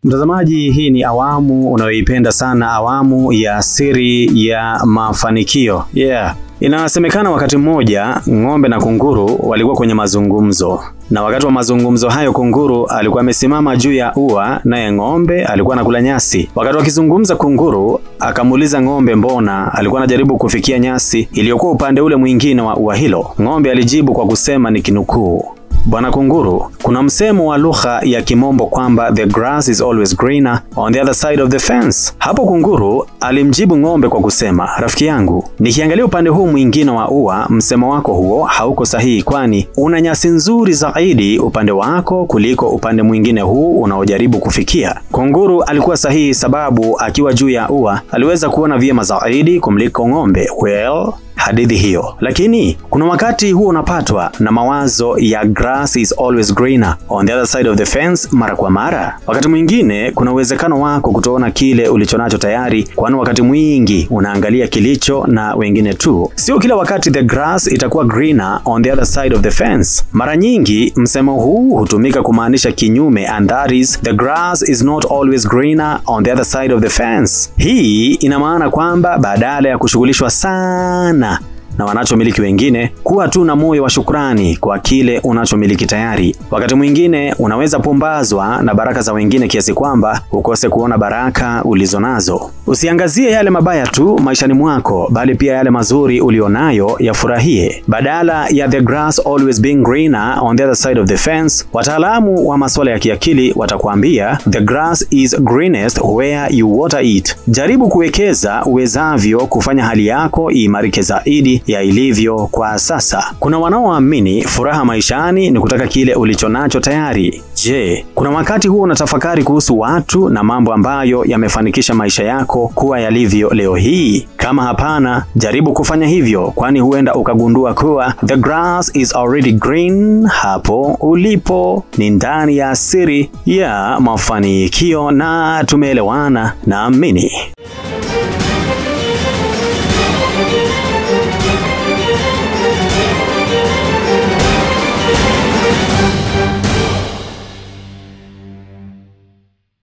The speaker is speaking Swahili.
Mtazamaji, hii ni awamu unayoipenda sana, awamu ya siri ya mafanikio. Yeah. Inasemekana wakati mmoja ng'ombe na kunguru walikuwa kwenye mazungumzo, na wakati wa mazungumzo hayo kunguru alikuwa amesimama juu ya ua, naye ng'ombe alikuwa anakula nyasi. Wakati wakizungumza, kunguru akamuuliza ng'ombe mbona alikuwa anajaribu kufikia nyasi iliyokuwa upande ule mwingine wa ua hilo. Ng'ombe alijibu kwa kusema ni kinukuu Bwana Kunguru, kuna msemo wa lugha ya Kimombo kwamba the grass is always greener on the other side of the fence. Hapo Kunguru alimjibu ng'ombe kwa kusema, rafiki yangu, nikiangalia upande huu mwingine wa ua, msemo wako huo hauko sahihi, kwani una nyasi nzuri zaidi upande wako kuliko upande mwingine huu unaojaribu kufikia. Kunguru alikuwa sahihi, sababu akiwa juu ya ua aliweza kuona vyema zaidi kumliko ng'ombe. Well, hadithi hiyo. Lakini kuna wakati huo unapatwa na mawazo ya grass is always greener on the other side of the fence mara kwa mara. Wakati mwingine kuna uwezekano wako kutoona kile ulichonacho tayari, kwani wakati mwingi unaangalia kilicho na wengine tu. Sio kila wakati the grass itakuwa greener on the other side of the fence. Mara nyingi msemo huu hutumika kumaanisha kinyume, and that is the grass is not always greener on the other side of the fence. Hii ina maana kwamba badala ya kushughulishwa sana na wanachomiliki wengine, kuwa tu na moyo wa shukrani kwa kile unachomiliki tayari. Wakati mwingine unaweza pumbazwa na baraka za wengine kiasi kwamba ukose kuona baraka ulizonazo. Usiangazie yale mabaya tu maishani mwako, bali pia yale mazuri ulionayo yafurahie. Badala ya the grass always being greener on the other side of the fence, wataalamu wa masuala ya kiakili watakwambia the grass is greenest where you water it. Jaribu kuwekeza uwezavyo kufanya hali yako iimarike zaidi ya ilivyo kwa sasa. Kuna wanaoamini furaha maishani ni kutaka kile ulichonacho tayari. Je, kuna wakati huo unatafakari kuhusu watu na mambo ambayo yamefanikisha maisha yako kuwa yalivyo leo hii? Kama hapana, jaribu kufanya hivyo, kwani huenda ukagundua kuwa the grass is already green hapo ulipo. Ni ndani ya siri ya mafanikio, na tumeelewana, naamini.